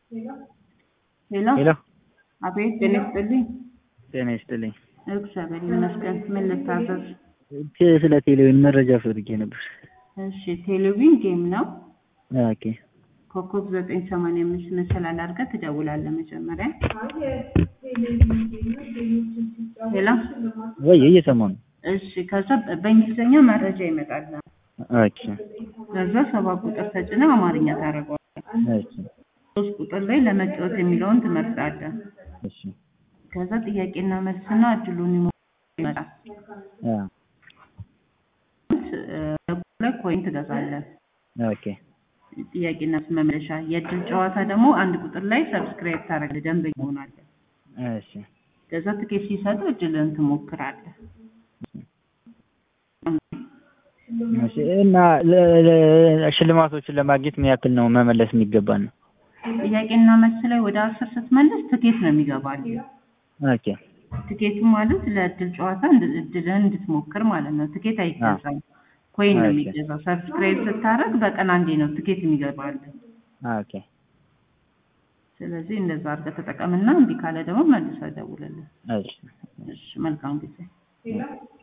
ሄሎ ሄሎ አቤት ጤና ይስጥልኝ ጤና ይስጥልኝ። እግዚአብሔር ይመስገን ምን ልታዘዝ ቴ- ስለ ቴሌቪዥን መረጃ ፈልጌ ነበር። እሺ ቴሌቪዥን ጌም ነው ኦኬ ኮከብ ዘጠኝ ሰማንያ አምስት መሰላል አድርገህ ትደውላለህ መጀመሪያ ሄሎ ወይ እየሰማሁ ነው። እሺ ከዛ በ- በእንግሊዝኛ መረጃ ይመጣል ኦኬ ከዛ ሰባት ቁጥር ተጭነህ አማርኛ ታደርገዋለህ እሺ ሶስት ቁጥር ላይ ለመጫወት የሚለውን ትመርጣለህ እሺ ከዛ ጥያቄና መልስና እድሉን ይሞላል አ ላይ ኮይን ትገዛለህ ኦኬ ጥያቄና መልስ መመለሻ የእድል ጨዋታ ደግሞ አንድ ቁጥር ላይ ሰብስክራይብ ታደርጋለህ ደንበኛ ትሆናለህ እሺ ከዛ ትኬት ሲሰጥ እድልን ትሞክራለህ እሺ እና ለ- ለ- ሽልማቶችን ለማግኘት ምን ያክል ነው መመለስ የሚገባን ነው? ጥያቄና መልስ ላይ ወደ አስር ስትመለስ ትኬት ነው የሚገባልህ ኦኬ ትኬቱ ማለት ለእድል ጨዋታ እንድ- እድልህን እንድትሞክር ማለት ነው ትኬት አይገዛም ኮይን ነው ኦኬ። የሚገዛው ሰብስክራይብ ስታደርግ በቀን አንዴ ነው ትኬት የሚገባልህ ኦኬ ስለዚህ እንደዛ አድርገህ ተጠቀምና እምቢ ካለ ደግሞ መልሰህ ደውልልን እሺ እሺ መልካም ጊዜ